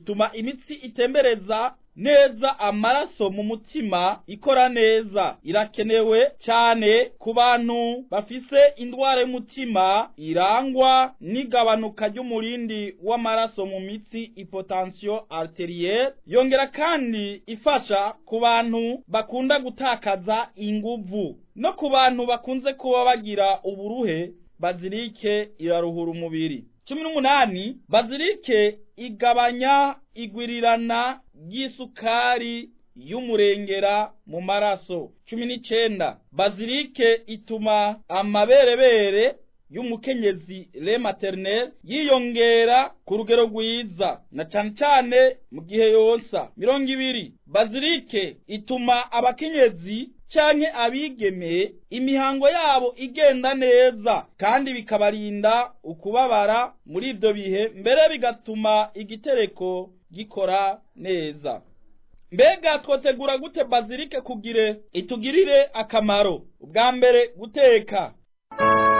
ituma imitsi itembereza neza amaraso mu mutima ikora neza irakenewe cyane ku bantu bafise indwara y'umutima irangwa n'igabanuka ry'umurindi w'amaraso mu mitsi hypotension arterielle yongera kandi ifasha ku bantu bakunda gutakaza inguvu no ku bantu bakunze kuba bagira uburuhe bazilike iraruhura umubiri cumi n'umunani bazilike igabanya igwirirana ry'isukari y'umurengera mu maraso cumi n'icenda bazilike ituma amaberebere y'umukenyezi le maternel yiyongera ku rugero rwiza na cane cane mu gihe yonsa mirongo ibiri bazilike ituma abakenyezi canke abigeme imihango yabo igenda neza kandi bikabarinda ukubabara muri ivyo bihe mbere bigatuma igitereko gikora neza mbega twotegura gute bazilike kugire itugirire akamaro ubwa mbere guteka